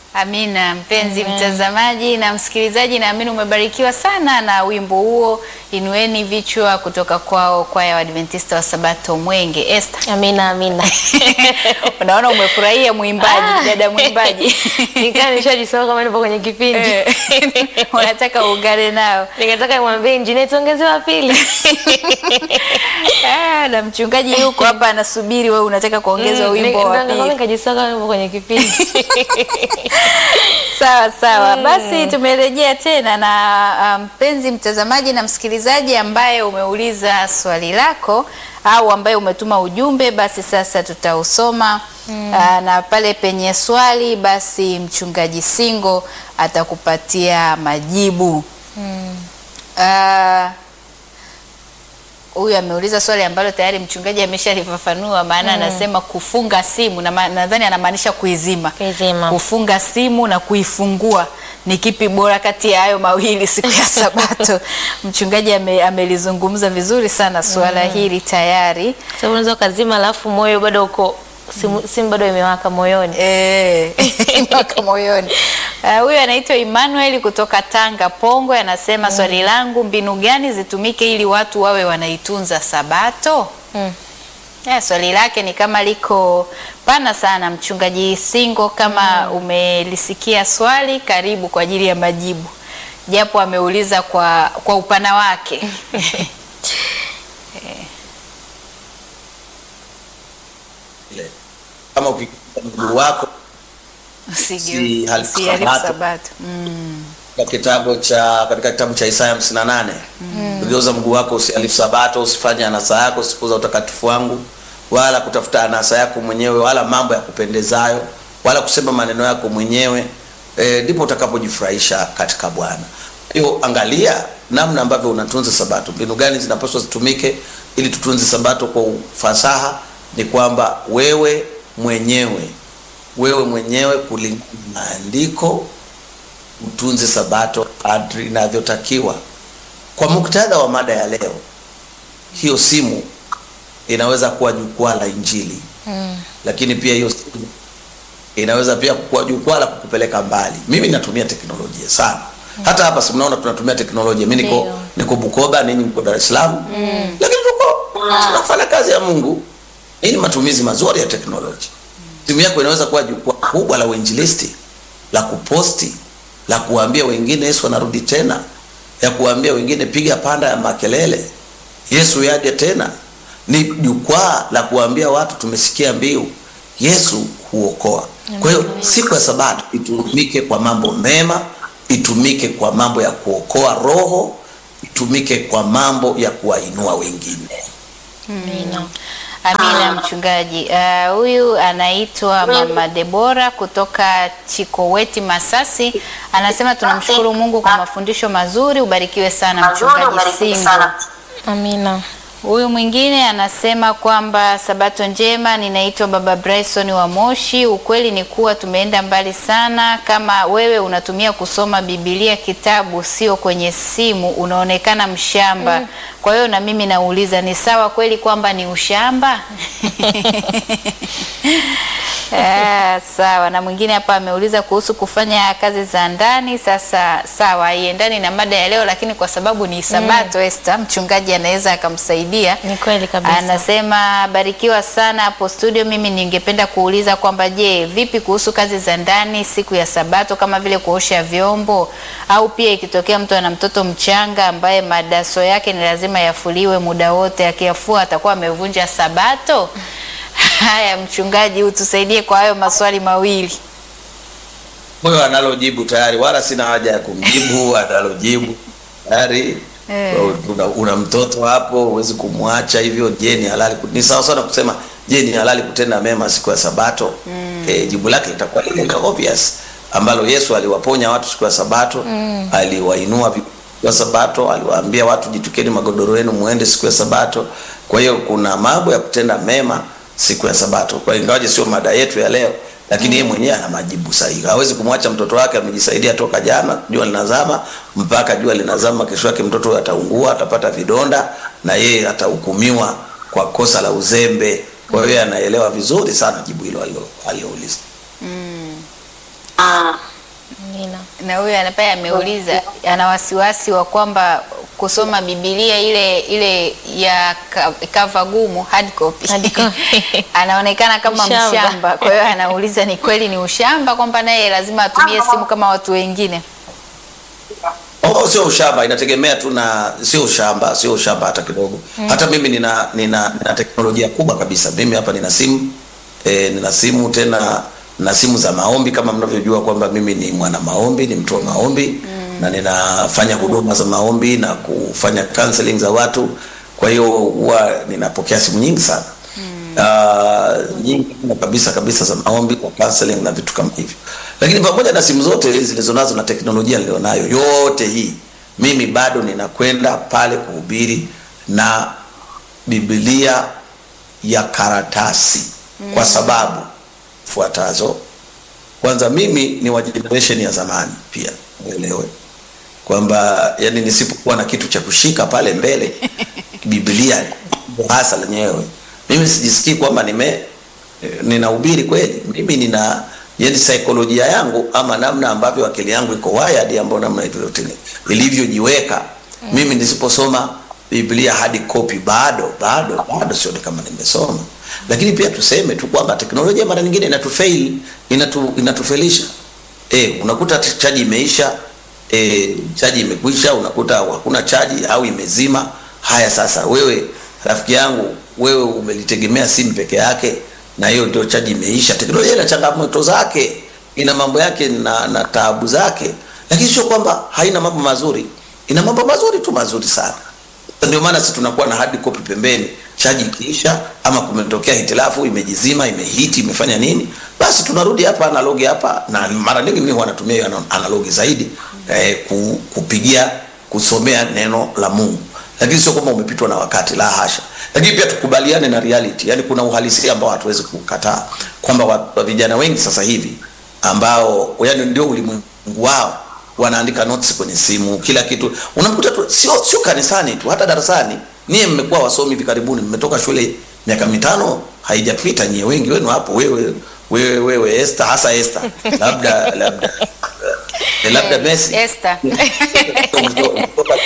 Amina mpenzi mtazamaji na msikilizaji, naamini umebarikiwa sana na wimbo huo inueni vichwa kutoka kwao kwaya wa Adventista wa Sabato Mwenge. Esther, Amina, amina. unaona umefurahia mwimbaji, Ah. dada mwimbaji Nikaa nishajisahau kama nipo kwenye kipindi. Eh, unataka uungane nao Nikataka nimwambie injinia tuongeze wa pili. Ah, na mchungaji yuko hapa anasubiri, wewe unataka kuongezwa Mm, wimbo nika- wa nika- pili. Nikajisahau kama nipo kwenye kipindi. Sawa sawa, basi tumerejea tena na mpenzi mtazamaji na msikilizaji ambaye umeuliza swali lako au ambaye umetuma ujumbe, basi sasa tutausoma Aa, na pale penye swali basi mchungaji Singo atakupatia majibu. Ah, huyu ameuliza swali ambalo tayari mchungaji ameshalifafanua, maana anasema kufunga simu na ma- nadhani anamaanisha kuizima Kuizima. kufunga simu na kuifungua ni kipi bora kati ya hayo mawili siku ya Sabato? Mchungaji ame, amelizungumza vizuri sana suala hili tayari. Sababu unaweza ukazima alafu moyo bado uko simu, simu bado imewaka moyoni. Eh, mpaka moyoni. Ah, Huyu anaitwa Emmanuel kutoka Tanga Pongwe, anasema swali langu, mbinu gani zitumike ili watu wawe wanaitunza Sabato? Mm. Ya, swali lake ni kama liko pana sana. Mchungaji Singo, kama umelisikia swali, karibu kwa ajili ya majibu, japo ameuliza kwa, kwa upana wake. ile. Kama ukikuta mguu wako Si hali- Usiharibu Sabato. Sabato. Mm. katika kitabu cha katika kitabu cha Isaya 58 ugeuza mguu wako usihalifu sabato usifanye anasa yako usipuza utakatifu wangu wala kutafuta anasa yako mwenyewe wala mambo ya kupendezayo wala kusema maneno yako mwenyewe Eh, ndipo utakapojifurahisha katika Bwana. Hiyo angalia namna ambavyo unatunza sabato, mbinu gani zinapaswa zitumike ili tutunze sabato kwa ufasaha. Ni kwamba wewe mwenyewe wewe mwenyewe kulingana na maandiko utunze sabato kadri inavyotakiwa. Kwa muktadha wa mada ya leo, hiyo simu inaweza kuwa jukwaa la Injili Mm. lakini pia hiyo simu inaweza pia kuwa jukwaa la kukupeleka mbali. Mimi natumia teknolojia sana, hata hapa si mnaona tunatumia teknolojia. Mimi niko Ndio. niko Bukoba, ninyi mko Dar es Salaam, lakini tuko tunafanya kazi ya Mungu. Hii ni matumizi mazuri ya teknolojia. Simu yako inaweza kuwa jukwaa kubwa la uinjilisti, la kuposti, la kuambia wengine Yesu anarudi tena, ya kuambia wengine piga panda ya makelele, Yesu yaje tena. Ni jukwaa la kuambia watu tumesikia mbiu, Yesu huokoa. Kwa hiyo siku ya Sabato itumike kwa mambo mema, itumike kwa mambo ya kuokoa roho, itumike kwa mambo ya kuwainua wengine. Amina. Amina mchungaji. Ah, Huyu anaitwa Mama Debora kutoka Chikoweti Masasi, anasema tunamshukuru Mungu kwa mafundisho mazuri. Ubarikiwe sana mchungaji Singo. Amina. Huyu mwingine anasema kwamba sabato njema, ninaitwa Baba Bryson wa Moshi. Ukweli ni kuwa tumeenda mbali sana. Kama wewe unatumia kusoma Biblia kitabu, sio kwenye simu, unaonekana mshamba. Kwa hiyo na mimi nauliza, ni sawa kweli kwamba ni ushamba? Ah, sawa. Na mwingine hapa ameuliza kuhusu kufanya kazi za ndani. Sasa sawa, haiendani na mada ya leo, lakini kwa sababu ni Sabato, Esther, mchungaji anaweza akamsaidia. Ni kweli kabisa. Anasema barikiwa sana hapo studio. Mimi ningependa kuuliza kwamba je, vipi kuhusu kazi za ndani siku ya Sabato kama vile kuosha vyombo, au pia ikitokea mtu ana mtoto mchanga ambaye madaso yake ni lazima yafuliwe muda wote, akiyafua atakuwa amevunja Sabato? Haya, mchungaji, utusaidie kwa hayo maswali mawili. Huyo analojibu tayari, wala sina haja ya kumjibu. Analojibu tayari. Eh. Una, una mtoto hapo, huwezi kumwacha hivyo. Je, ni halali? ku- Ni sawa sana kusema je, ni halali kutenda mema siku ya Sabato? Eh, jibu lake litakuwa lile la obvious ambalo Yesu aliwaponya watu siku ya Sabato, aliwainua vi- siku ya Sabato, aliwaambia watu jitukeni magodoro yenu muende siku ya Sabato. Kwa hiyo kuna mambo ya kutenda mema siku ya Sabato, kwa ingawaje sio mada yetu ya leo, lakini yeye mwenyewe ana majibu sahihi. Hawezi kumwacha mtoto wake amejisaidia toka jana jua linazama mpaka jua linazama, kesho yake mtoto huyo ataungua, atapata vidonda na yeye atahukumiwa kwa kosa la uzembe. Kwa hiyo yeye anaelewa vizuri sana jibu hilo alilo- alilouliza. Amina. na huyu anapaya ameuliza ana wasiwasi wa kwamba kusoma Biblia ile ile ya ka- cover gumu hard copy, Hard copy. anaonekana kama Ushamba. mshamba. Kwa hiyo anauliza ni kweli ni ushamba kwamba naye lazima atumie simu kama watu wengine? Oh, sio ushamba, inategemea tu na sio ushamba, sio ushamba hata kidogo. Hata mimi nina, nina nina teknolojia kubwa kabisa. Mimi hapa nina simu e, nina simu tena na simu za maombi kama mnavyojua kwamba mimi ni mwana maombi, ni mtu wa maombi na ninafanya huduma za maombi na kufanya counseling za watu. Kwa hiyo huwa ninapokea simu nyingi sana uh, nyingi kabisa kabisa za maombi kwa counseling na vitu kama hivyo. Lakini pamoja na simu zote hizi zilizonazo na teknolojia nilionayo yote hii, mimi bado ninakwenda pale kuhubiri na Biblia ya karatasi kwa sababu fuatazo. Kwanza, mimi ni wa generation ya zamani pia, uelewe kwamba yani nisipokuwa na kitu cha kushika pale mbele Biblia hasa lenyewe, mimi sijisikii kwamba nime eh, ninahubiri kweli. Mimi nina yani saikolojia yangu ama namna ambavyo akili yangu iko wired, ambayo namna hivyo ilivyojiweka, mimi nisiposoma Biblia hadi copy bado bado bado sioni kama nimesoma. Lakini pia tuseme tu kwamba teknolojia mara nyingine inatufail, inatu, inatufelisha. Eh, unakuta t- chaji imeisha, eh, chaji imekwisha, unakuta hakuna chaji au imezima. Haya sasa, wewe rafiki yangu, wewe umelitegemea simu peke yake na hiyo ndio chaji imeisha. Teknolojia ina changamoto zake, ina mambo yake na, na taabu zake, lakini sio kwamba haina mambo mazuri. Ina mambo mazuri tu, mazuri sana. Ndio maana sisi tunakuwa na hard copy pembeni, chaji ikiisha ama kumetokea hitilafu, imejizima, imehiti, imefanya nini, basi tunarudi hapa analogi hapa, na mara nyingi mimi huwa natumia hiyo ana- analogi zaidi eh, ku, kupigia kusomea neno la Mungu, lakini sio kwamba umepitwa na wakati, la hasha. Lakini pia tukubaliane na reality, yani kuna uhalisia ambao hatuwezi kukataa kwamba wa- wa vijana wengi sasa hivi ambao yani ndio ulimwengu wao wanaandika notes kwenye simu, kila kitu unamkuta tu, sio sio kanisani tu, hata darasani. Niye mmekuwa wasomi hivi karibuni, mmetoka shule miaka mitano haijapita, nyie wengi wenu hapo, wewe wewe wewe Esther, hasa Esther, labda labda eh, labda Messi Esther. Umetoka-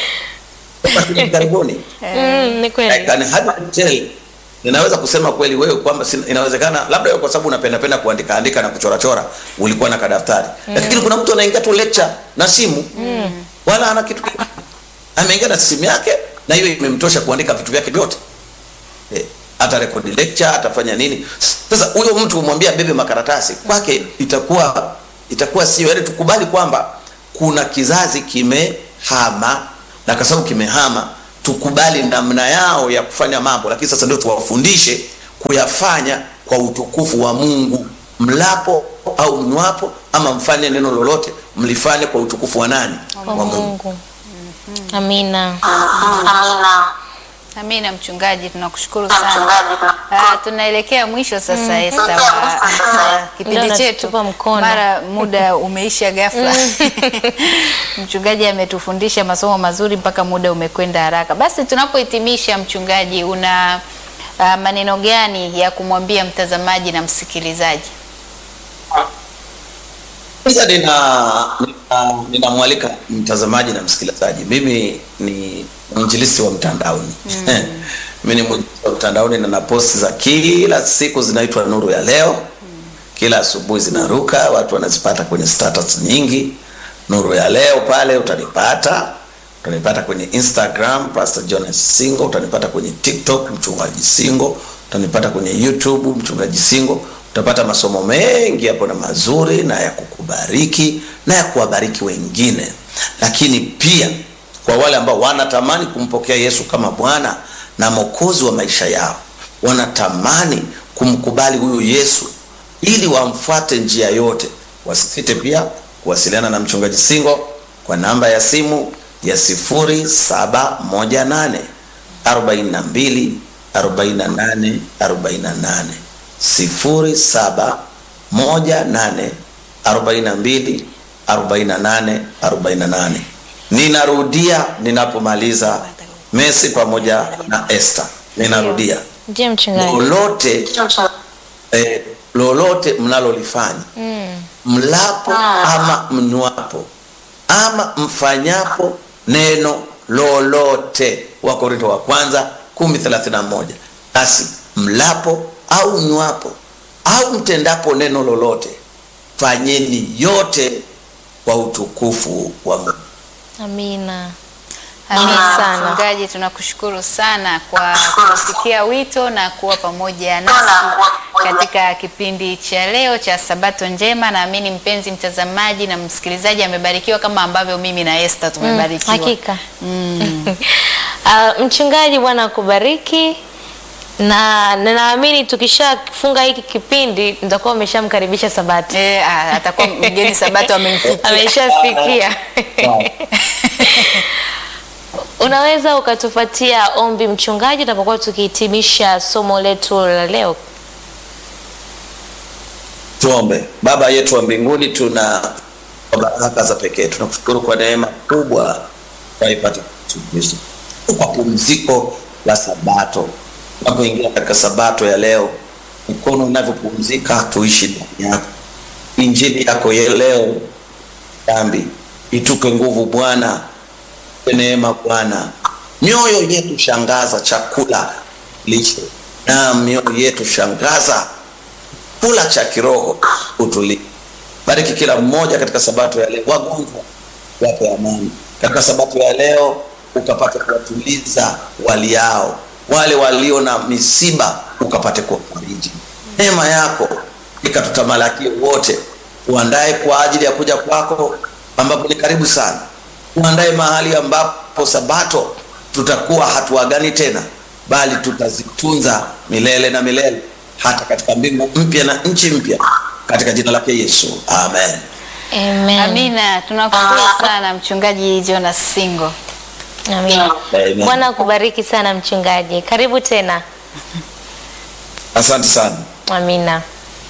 umetoka shule hivi karibuni Mm, ni I kweli. can hardly tell. Ninaweza kusema kweli wewe kwamba sina- inawezekana labda wewe kwa sababu unapenda penda kuandika andika na kuchora chora ulikuwa na kadaftari. Lakini kuna mtu anaingia tu lecture na simu. Wala ana kitu kingine. Ameingia na simu yake na hiyo imemtosha kuandika vitu vyake vyote. Eh, hata record lecture atafanya nini? Sasa huyo mtu umwambia bebe makaratasi kwake itakuwa itakuwa sio yaani tukubali kwamba kuna kizazi kimehama na kwa sababu kimehama tukubali namna yao ya kufanya mambo, lakini sasa ndio tuwafundishe kuyafanya kwa utukufu wa Mungu. Mlapo au mnywapo ama mfanye neno lolote, mlifanye kwa utukufu wa nani? Kwa Mungu. Amina. Amina. Amina mchungaji, tunakushukuru sana. Mchungaji, Ah, tunaelekea mwisho sasa Esther, wa Sasa. wa kipindi Ndio chetu. natutupa mkono. Mara muda umeisha ghafla. Mchungaji ametufundisha masomo mazuri mpaka muda umekwenda haraka. Basi tunapohitimisha, mchungaji, una ah, maneno gani ya kumwambia mtazamaji na msikilizaji? Kwanza nina nina- ninamwalika mtazamaji na msikilizaji. Mimi ni mwinjilisti wa mtandaoni mimi ni mwinjilisti wa mtandaoni na na posti za kila siku zinaitwa Nuru ya Leo. Kila asubuhi zinaruka, watu wanazipata kwenye status nyingi. Nuru ya Leo pale utanipata, utanipata kwenye Instagram Pastor Jonas Singo, utanipata kwenye TikTok mchungaji Singo, utanipata kwenye YouTube mchungaji Singo. Utapata masomo mengi hapo na mazuri na ya kukubariki na ya kuwabariki wengine, lakini pia kwa wale ambao wanatamani kumpokea Yesu kama Bwana na Mwokozi wa maisha yao, wanatamani kumkubali huyu Yesu ili wamfuate njia yote, wasisite pia kuwasiliana na mchungaji Singo kwa namba ya simu ya 0718 42 48 48 0718 42 48 48. Ninarudia ninapomaliza Messi pamoja na Esther. Ninarudia Ndiyo mchungaji. lolote eh, lolote mnalolifanya mlapo ama mnywapo ama mfanyapo neno lolote wakorinto wa kwanza 1031 basi mlapo au mnywapo au mtendapo neno lolote fanyeni yote kwa utukufu wa mungu Amina. Amina sana. mchungaji, tunakushukuru sana kwa kusikia wito na kuwa pamoja Tuna nasi nguvu. katika kipindi cha leo cha Sabato Njema. Naamini mpenzi mtazamaji na msikilizaji amebarikiwa kama ambavyo mimi na Esther tumebarikiwa. Hakika. Uh, mchungaji, Bwana akubariki na na naamini tukishafunga hiki kipindi nitakuwa umeshamkaribisha Sabato, Eh, ah, atakuwa mgeni Sabato amemfikia. ameshafikia. Unaweza ukatupatia ombi mchungaji, tunapokuwa tukihitimisha somo letu la leo? tuombe baba yetu wa mbinguni tuna kwa baraka za pekee tunakushukuru kwa neema kubwa tunaipata Yesu Kristo kwa pumziko la sabato tunapoingia katika sabato ya leo mikono inavyopumzika tuishi ndani yako injili yako ya leo dhambi itupe nguvu bwana tupe neema bwana mioyo yetu shangaza chakula lishe na mioyo yetu shangaza kula cha kiroho utulie bariki kila mmoja katika sabato ya leo wagonjwa wape amani katika sabato ya leo ukapate kuwatuliza waliao wale walio na misiba ukapate kuwafariji neema yako ikatutamalaki wote uandae kwa ajili ya kuja kwako ambapo ni karibu sana uandae mahali ambapo sabato tutakuwa hatuagani tena bali tutazitunza milele na milele hata katika mbingu mpya na nchi mpya katika jina lake yesu amen Amen. Amina, tunakushukuru sana mchungaji Jonas Singo. Amina. Amen. Bwana akubariki sana mchungaji, karibu tena. asante sana Amina.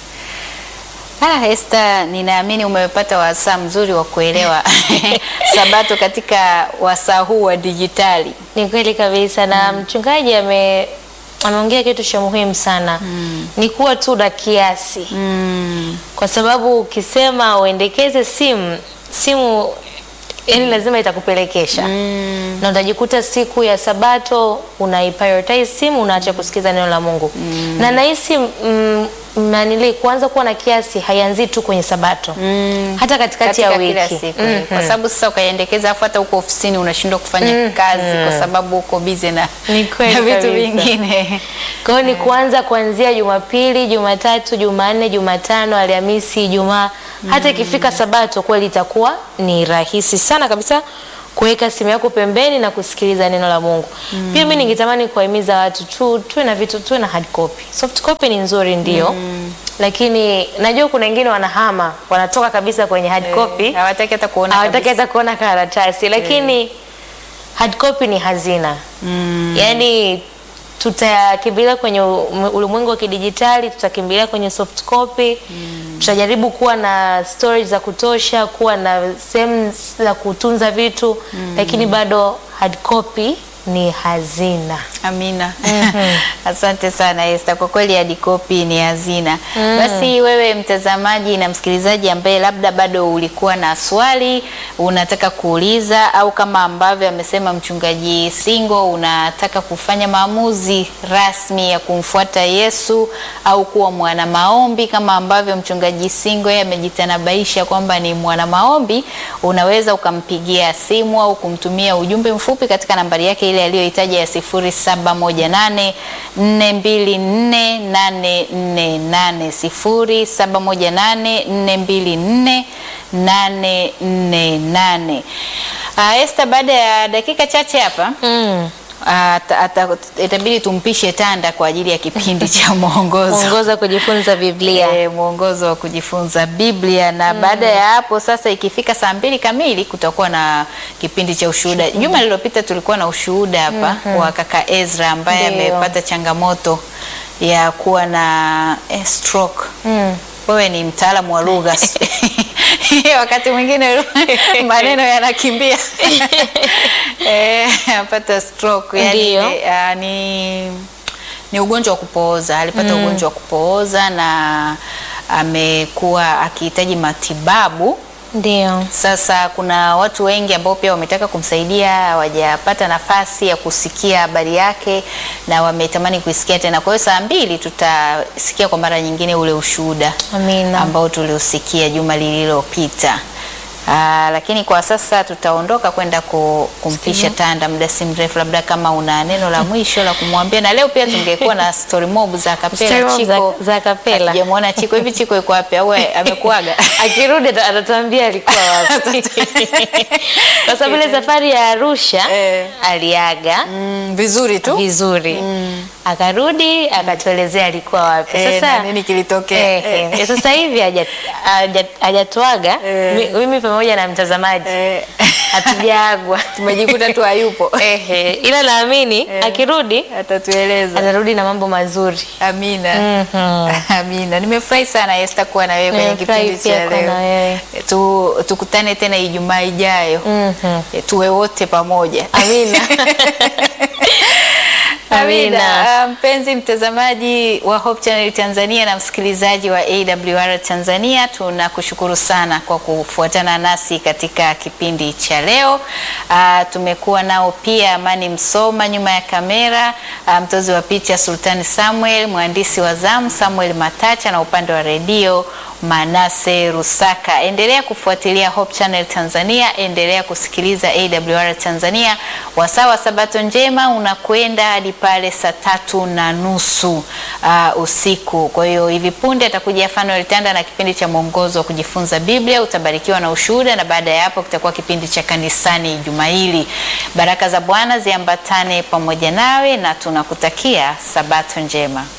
Ah, Esther, ninaamini umepata wasaa mzuri wa kuelewa sabato katika wasaa huu wa dijitali. Ni kweli kabisa na mchungaji ame ameongea kitu cha muhimu sana ni kuwa tu na kiasi kwa sababu ukisema uendekeze simu simu yani lazima itakupelekesha na utajikuta siku ya sabato unaiprioritize simu unaacha kusikiza neno la Mungu na nahisi mm, nanili kuanza kuwa na kiasi haianzii tu kwenye sabato hata katikati ya katika wiki kila siku Mhm. kwa sababu sasa ukaiendekeza afu hata huko ofisini unashindwa kufanya kazi kwa sababu uko busy na, Ni kweli na vitu kabisa. vingine Kwa hiyo ni kuanza kuanzia Jumapili, Jumatatu, Jumanne, Jumatano, Alhamisi, Ijumaa hata ikifika Sabato kweli itakuwa ni rahisi sana kabisa kuweka simu yako pembeni na kusikiliza neno la Mungu. Pia mimi ningetamani kuwahimiza watu tu tuwe na vitu tuwe na hard copy. Soft copy ni nzuri ndio. Lakini najua kuna wengine wanahama, wanatoka kabisa kwenye hard copy. hawataki hata kuona Hawataki kabisa. hata kuona karatasi lakini hard copy ni hazina yaani tutakimbilia kwenye u- ulimwengu wa kidijitali tutakimbilia kwenye soft copy tutajaribu kuwa na storage za kutosha kuwa na sehemu za kutunza vitu lakini bado hard copy ni hazina Amina. Asante sana Esther. Kwa kweli hadi kopi ni hazina. Basi wewe mtazamaji na msikilizaji ambaye labda bado ulikuwa na swali unataka kuuliza au kama ambavyo amesema mchungaji Singo unataka kufanya maamuzi rasmi ya kumfuata Yesu au kuwa mwana maombi kama ambavyo mchungaji Singo yeye amejitanabaisha kwamba ni mwana maombi, unaweza ukampigia simu au kumtumia ujumbe mfupi katika nambari yake ile aliyohitaja ya 0718 424 848 0718 424 848. Ah, Esther, baada ya dakika chache hapa mm. ata- ata- itabidi tumpishe Tanda kwa ajili ya kipindi cha mwongozo ongoza kujifunza Biblia e, mwongozo wa kujifunza Biblia na baada ya hapo sasa, ikifika saa mbili kamili kutakuwa na kipindi cha ushuhuda. Juma lililopita tulikuwa na ushuhuda hapa wa kaka Ezra ambaye Ndio. amepata changamoto ya kuwa na eh, stroke. mm. Wewe ni mtaalamu wa lugha wakati mwingine maneno yanakimbia eh, apata stroke yani, Ndio. eh, ni ni ugonjwa wa kupooza alipata ugonjwa wa kupooza na amekuwa akihitaji matibabu. Ndio. Sasa kuna watu wengi ambao pia wametaka kumsaidia, hawajapata nafasi ya kusikia habari yake na wametamani kuisikia tena. Kwa hiyo saa mbili tutasikia kwa mara nyingine ule ushuhuda Amina. ambao tuliusikia juma lililopita. Aa, lakini kwa sasa tutaondoka kwenda ku, kumpisha Tanda muda si mrefu, labda kama una neno la mwisho la kumwambia. Na leo pia tungekuwa na story mob za Story kapela mob Chiko, za- za kapela. Hatujamuona Chiko hivi. Chiko yuko wapi au amekuaga? Akirudi ata- atatuambia alikuwa wapi. Kwa sababu ile safari ya Arusha Eh. aliaga Mm, vizuri tu vizuri akarudi akatuelezea alikuwa wapi. Eh, Sasa na nini kilitokea? eh, eh, sasa hivi haja- haja- hajatuaga Eh. Mi- mimi pamoja na mtazamaji Eh, hatujaagwa tumejikuta tu hayupo. Ehe, ila naamini akirudi Atatueleza. atarudi na mambo mazuri. Amina. Mhm. Amina. Nimefurahi sana Esther kuwa na wewe kwenye Nimefurahi kipindi pia cha kuwa na leo. wewe. Tu, tukutane tena Ijumaa ijayo. Mhm. Eh, Tuwe wote pamoja. Amina. Amina. Amina. Ah, Mpenzi mtazamaji wa Hope Channel Tanzania na msikilizaji wa AWR Tanzania, tunakushukuru sana kwa kufuatana nasi katika kipindi cha leo. Ah, tumekuwa nao pia Amani Msoma nyuma ya kamera, ah, mtozi wa picha Sultani Samuel, mwandishi wa zamu Samuel Matacha na upande wa redio Manase Rusaka. Endelea kufuatilia Hope Channel Tanzania, endelea kusikiliza AWR Tanzania. Wasaa wa Sabato njema unakwenda hadi pale saa tatu na nusu uh, usiku. Kwa hiyo hivi punde atakuja Fanuel Tanda na kipindi cha mwongozo wa kujifunza Biblia, utabarikiwa na ushuhuda, na baada ya hapo kitakuwa kipindi cha kanisani juma hili. Baraka za Bwana ziambatane pamoja nawe na tunakutakia Sabato njema.